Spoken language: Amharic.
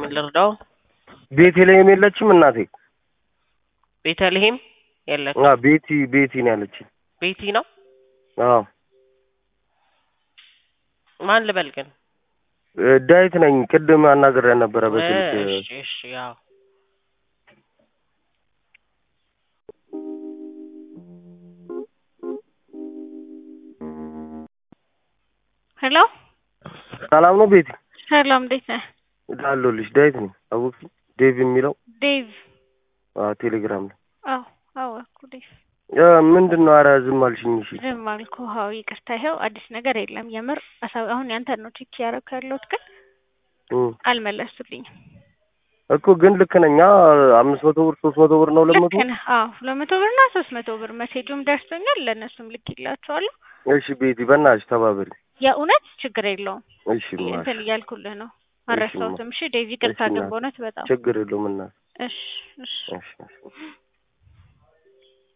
ምን ልርዳው? ቤተልሔም የለችም እናቴ? ቤተልሔም የለች። አዎ ቤቲ ቤቲ ነው ያለችኝ። ቤቲ ነው። አዎ ማን ልበል ግን? እ ዳዊት ነኝ። ቅድም አናግሬያ ነበረ በስልክ እሺ እሺ ያው ሄሎ ሰላም ነው ቤቲ? ሰላም፣ እንዴት ነህ? አለሁልሽ። ዳዊት ነኝ። አወቅሽኝ? ዴቭ የሚለው ዴቭ? አዎ ቴሌግራም ላይ አዎ አወኩ ዴቭ። እ ምንድን ነው? ኧረ ዝም አልሽኝ። እሺ ዝም አልኩህ። አዎ ይቅርታ። ይኸው አዲስ ነገር የለም የምር አሳ- አሁን ያንተን ነው ቼክ እያደረኩ ያለሁት ግን እ አልመለሱልኝም። እኮ ግን ልክ ነኝ። አምስት መቶ ብር ሶስት መቶ ብር ነው ሁለት መቶ ልክ ነህ። አዎ ሁለት መቶ ብር እና ሶስት መቶ ብር መሴጁም ደርሶኛል። ለእነሱም ልክ ይላቸዋለሁ። እሺ ቤቲ በእናትሽ ተባበሪ። የእውነት ችግር የለውም እሺ ማሽ እንትን እያልኩልህ ነው። አልረሳሁትም። እሺ ዴቭ ይቅርታ እሺ፣ ግን እናት። በእውነት በጣም ችግር የለውም እናት። እሺ እሺ እሺ